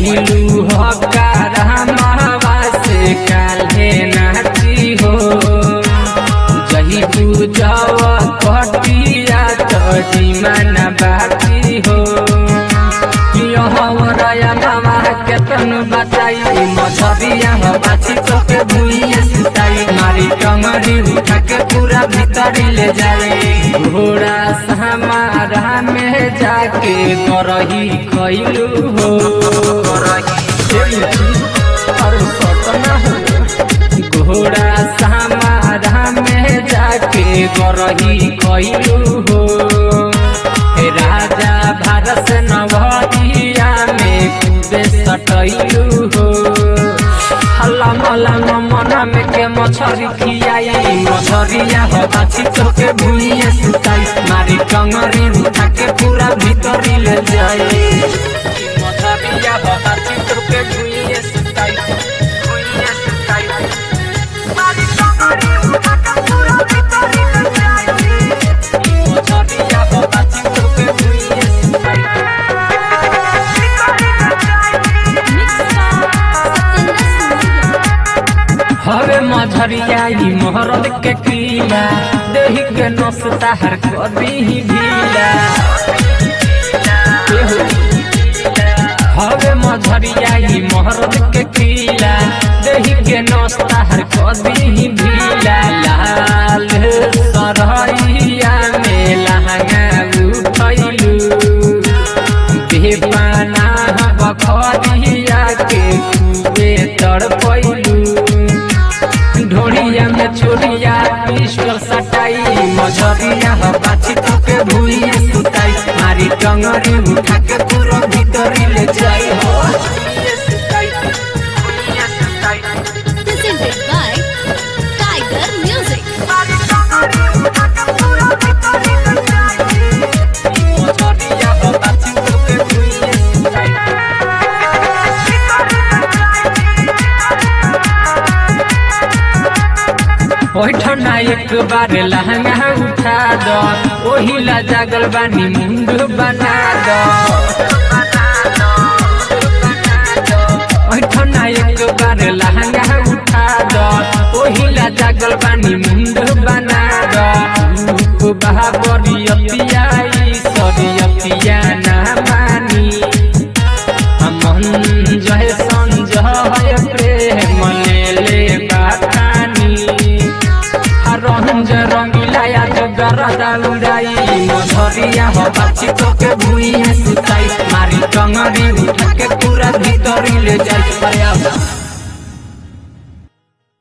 कैलू हकारा मावा से काल्हे नाची हो जही पूजव कटिया तो जीवन बाकी हो यहवरया मामा केतन बचाई मछरिया हो बाछी तो के भुइए सुताई मारी टंगरी उठा के पूरा भीतरी ले जाए घोड़ा समारा में जाके करही खैलू हो अरे सतना हो घोड़ा समारा में जाके करही खैलू हो हे राजा भारत नवरिया में कूदे सटैलू हो हल्ला मल्ला मना में के मछरी खियाई मछरिया हो बाछी तो के भुइए सुताई मारी टंगरी उठा के पूरा भीतरी ले जाए मछरिया हो बाछी तो के भुइए सुताई भुइए सुताई मारी टंगरी उठा के पूरा भीतरी ले जाई मछरिया हो बाछी तो के भुइए सुताई हवे मझरिया ई मोहरद के कीला देही के नसता हर कदी ही ढीला एहो। हवे मझरिया ई मोहरद के कीला देही के नसता हर कदी ही ढीला लाल सरहैया में लहंगा उठैलू बेपाना बखरिया के खूबे तड़पैलू ढोड़िया में छोड़िया पिस्टल सटाई मझरिया हो बाछी तो के भुइए सुताई मारी टंगरी उठा के पूरा भीतरी ले जाई हो भुइए सुताई, भुइए सुताई। presented by Tiger Music. मारी टंगरी उठा के पूरा भीतरी ले जाई मझरिया हो बाछी तो के भुइए सुताई ओठना एक बार लहंगा उठा दो ओही ला जागल बानी मुंड बना दो ओठना एक बार लहंगा उठा दो ओही ला जागल बानी मुंड बना दो बहाबरियतिया सरियतिया ना मानी हमन जय संजय प्रेम लेले बातानी रंज रंगीला जो गरदा उड़ाई मझरिया हो बाछी तो के भुइए सुताई मारी टंगरी उठा के पूरा भीतरी ले जाई अरे आवा